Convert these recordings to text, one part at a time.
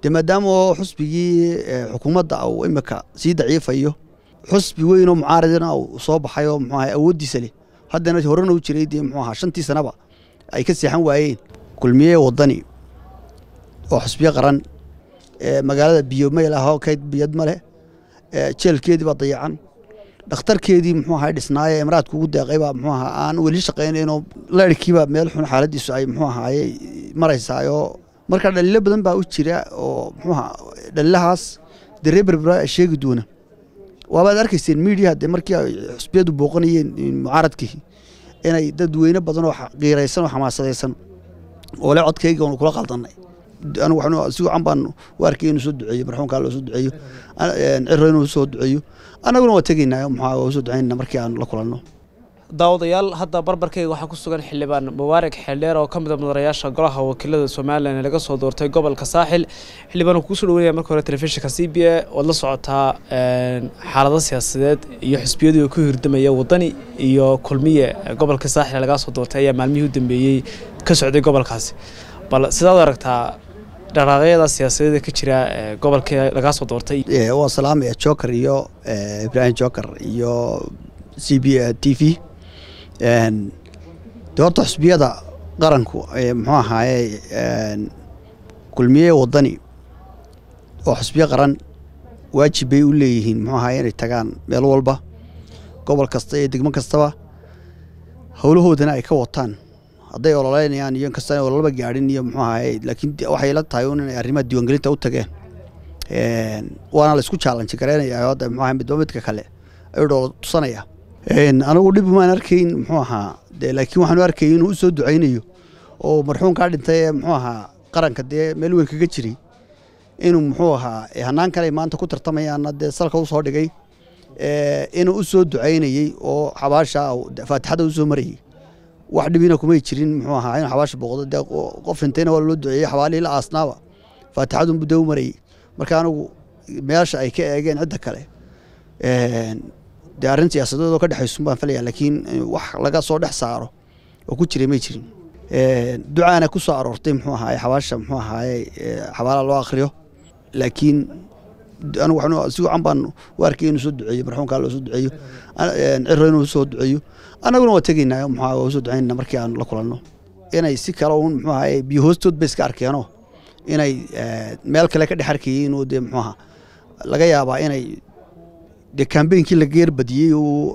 dee maadaama oo xusbigii xukuumadda uu imika sii daciifayo xusbi weyn oo mucaaridina uu soo baxay oo muxuu ahay awooddiisa leh haddana horena u jiray dee muxuu ahaa shantii sanaba ay ka seexan waayeen kulmiye waddani oo xusbiyo qaran magaalada biyo mayl ah oo kayd biyad ma leh jeelkeedii baa dayacan dhakhtarkeedii muxuu ahaa dhisnaaye imraadka ugu deeqay baa muxuu ahaa aan weli shaqaynaynoo leerhkiiba meel xun xaaladiisu ay muxuu ahaaye maraysaayoo marka dhaliilo badan baa u jira oo muxuu ahaa dhalilahaas dee reer berbera sheegi doona waabaad arkayseen miidiyaha dee markii ay xusbiyadu booqanayeen mucaaradkii inay dad weyne badan oo qiiraysan oo xamaasadaysan oo le codkayga oonu kula qaldanay anigu waxaan si wacan baan u arkay inuu soo duceeyo marxuumkaa loo soo duceeyo ciro inuu soo duceeyo annaguna waa tegaynaa maxaa waa soo ducaynayna markii aan la kulanno daawadayaal hadda barbarkayga waxaa ku sugan xildhibaan mubaarak xeeldheer oo ka mid a mudanayaasha golaha wakiilada somalilan ee laga soo doortay gobolka saaxil xildhibaan uu kuusoo dhaweynaya marka hore telefishinka c b a ood la socotaa xaalado siyaasadeed iyo xisbiyadii ku hirdamaya waddani iyo kulmiye gobolka saaxil ee lagaa soo doortay ayaa maalmihii u dambeeyey ka socday gobolkaasi bal sidaad aragtaa dhaqaaqyada siyaasadeeda ka jira gobolka lagaa soo doortay waa salaamaya joker iyo ibraahim joker iyo c b a t v de horta xusbiyada qaranku muxuu ahaaye kulmiye waddani oo xusbiyo qaran waajib bay u leeyihiin muxuu ahaaye inay tagaan meel walba gobol kasta iyo degmo kastaba howlahoodana ay ka wataan hadday ololeynayaan iyo inkasta inay ololaba gaadhin iyo muxuu ahaaye laakiin waxay la tahay un inay arrimaha diiwaangelinta u tageen waana la isku chaalanji gareynayaa hadda muxuu ahay midba midka kale ayuu dhoola tusanaya anigu dhib maan arkayn muxuu ahaa de laakiin waxaanu arkayay inuu u soo ducaynayo oo marxuumkaa dhintay ee muxuu ahaa qaranka dee meel weyn kaga jiray inuu muxuu ahaa hanaan kale maanta ku tartamayaana dee salka u soo dhigay inuu u soo ducaynayey oo xabaasha faatixada u soo marayey wax dhibina kumay jirin muxuu ahaa inuu xabaasha booqdo dee qof dhintayna waa loo duceeyey xabaalihii la aasnaaba faatixadunbu dee u marayey marka anigu meesha ay ka eegeen cidda kale dee arrin siyaasadeed oo ka dhexaysun baan falaya laakiin wax laga soo dhex saaro oo ku jiray may jirin ducaana ku soo aroortay muxuu ahaaye xabaasha muxuu ahaaye xabaalaha loo akhriyo laakiin anigu waxaan si wacan baan u arkay inuu soo duceeyo marxuumkaa loo soo duceeyo ciro inuu soo duceeyo annaguna waa tegaynaa muxuu waa soo ducaynayna markii aan la kulanno inay si kale uun muxuu ahaaye biyo hoostood bay iska arkeenoo inay meel kale ka dhex arkayeen oo dee muxuu ahaa laga yaabaa inay dee kambeynkii la geerbadiyey uu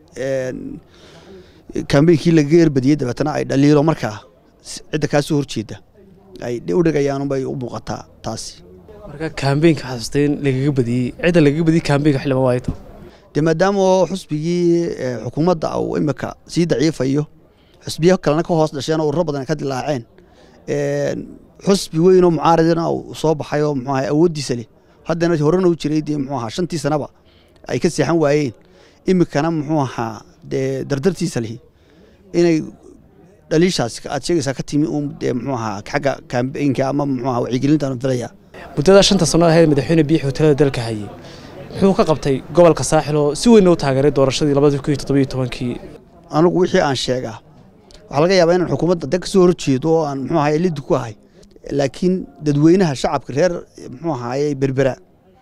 kambeynkii la geerbadiyey dabeetana ay dhaliilo markaa cidda kaa soo horjeeda ay u dhigayaanunbay u muuqataa taasi marka kambeynka xasuustay in lagaga badiyey cidda lagaga badiyey kambeynka xildhibaan waayto dee maadaama oo xusbigii xukuumadda uu imika sii daciifayo xusbiyo kalena ka hoos dhasheen oo ururo badan ka dilaaceen xusbi weyn oo mucaaridina uu soo baxay oo muxuu ahay awooddiisa leh haddana horena u jiray dee muxuu ahaa shantii sanaba ay ka seexan waayeen imikana muxuu ahaa dee dardartiisa lihi inay dhaliishaas aad sheegaysaa ka timi uun dee muxuu ahaa xagga kambeynka ama muxuu ahaa wacyigelintaan filaya muddada shanta sano ahayd madaxweyne biixi hotelada dalka hayay muxuu ka qabtay gobolka saaxil oo si weyn u taageeray doorashadii labadii kun iyo toddobiyo tobankii anigu wixii aan sheegaa waxaa laga yaabaa inaan xukuumadda de ka soo horjeedo oo aan muxuu ahaye liddi ku ahay laakiin dadweynaha shacabka reer muxuu ahaaye berbera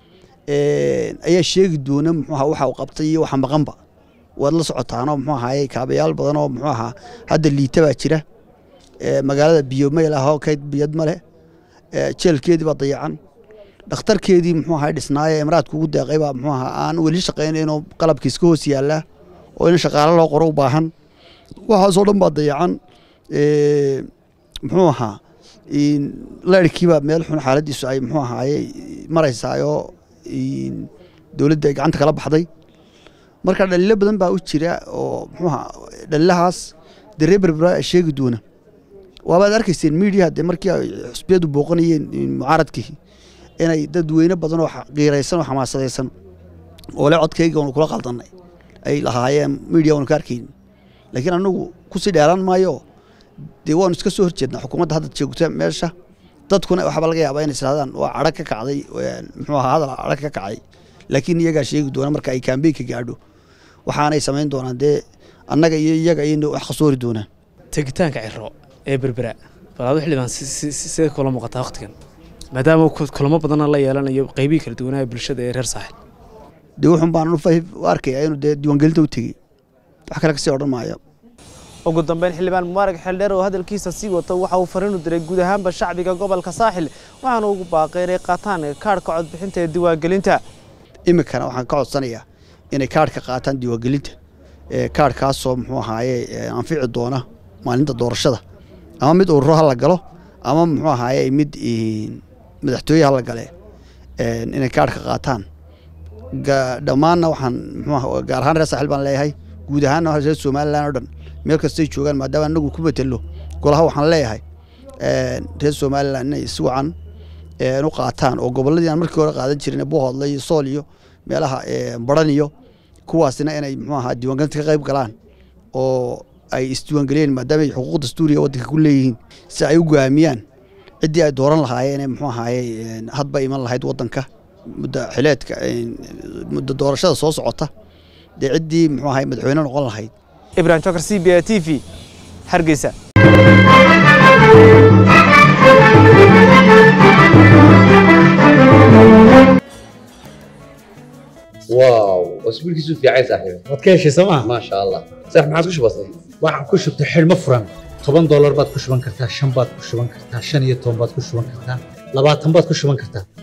ayaa sheegi doona muxuu ahaa waxa uu qabtay iyo waxa maqanba waad la socotaanoo muxuu ahaaye kaabayaal badan oo muxuu ahaa hadda liita baa jira magaalada biyo mayl ah oo kayd biyad ma leh jeelkeedii baa dayacan dhakhtarkeedii muxuu ahaa dhisnaaye imraadka ugu deeqay baa muxuu ahaa aan weli shaqaynaynoo qalabkiis ka hoos yaallaa oo in shaqaale loo qoro u baahan waxaasoo dhan baa dayacan muxuu ahaa leerhkiiba meel xun xaaladiisu ay muxuu ahaaye maraysaayoo dowladda ay gacanta kala baxday marka dhaliilo badan baa u jira oo muxuuha dhalilahaas dee reer berbera sheegi doona waabaad arkayseen miidiyaha dee markii ay xusbiyadu booqanayeen mucaaradkii inay dad weyne badan oo qiiraysan oo xamaasadaysan oo le codkayga oonu kula qaldanay ay lahaayeen miidiya oonu ka arkayn laakiin anagu kusii dheeraan maayo dee waanu iska soo horjeednaa xukuumadda hadda joogta meesha dadkuna waxaaba laga yaabaa inay islaadaan waa cadhag ka kacday muxuu ahaa hadal cadhag ka kacay laakiin iyagaa sheegi doona marka ay kaambeynka gaadho waxaanay samayn doonaan dee annaga iyo iyaga ayayna wax khasoori doonaan tegitaanka ciro ee berbera bal adu xildhibaan sidee kula muuqataa waqtigan maadaama kulamo badanna la yeelanayo qeybihii kala duwanaa bulshada ee reer saaxil dee wuxun baan u arkayaa inuu dee diiwaangelinta u tegey wax kale kasii odhan maayo ugu dambeyn xildhibaan mubaarak xeeldheer oo hadalkiisa sii wato waxa uu fariinu diray guud ahaanba shacbiga gobolka saaxil waxaana ugu baaqay inay qaataan kaadhka codbixinta ee diiwaangelinta iminkana waxaan ka codsanayaa inay kaadhka qaataan diiwaangelinta kaadhkaasoo muxuu ahaaye anfici doona maalinta doorashada ama mid ururo ha la galo ama muxuu ahaaye mid madaxtooye ha la gale inay kaadhka qaataan dhammaanna waxaan mxuu gaar ahaan reer saaxil baan leeyahay guud ahaanna reer somalilan oo dhan meel kastay joogaan maadaama anagu ku betello golaha waxaan leeyahay reer somalilan inay si wacan u qaataan oo gobolladii aan markii hore qaadan jirin buuhoodle iyo sool iyo meelaha baran iyo kuwaasina inay muxuu ahaa diiwaangelinta ka qayb galaan oo ay isdiiwaangeliyeen maadaama ay xuquuq dastuuriga waddanka ku leeyihiin si ay u go'aamiyaan ciddii ay dooran lahaayeen muxuu ahaaye hadba iman lahayd waddanka muddo xileedka muddo doorashada soo socota dee ciddii muxuu ahaye madaxweyne noqon lahayd ibrahim jokar c b a t v hargeysa واو اسبوعك في عين صاحبي waad ka heshay sooma ما شاء الله صح ما عادش بسيط waxaan ku shubtay xidhmo furan toban doolar baad ku shuban kartaa shan baad ku shuban kartaa shan iyo toban baad ku shuban kartaa labaatan baad ku shuban kartaa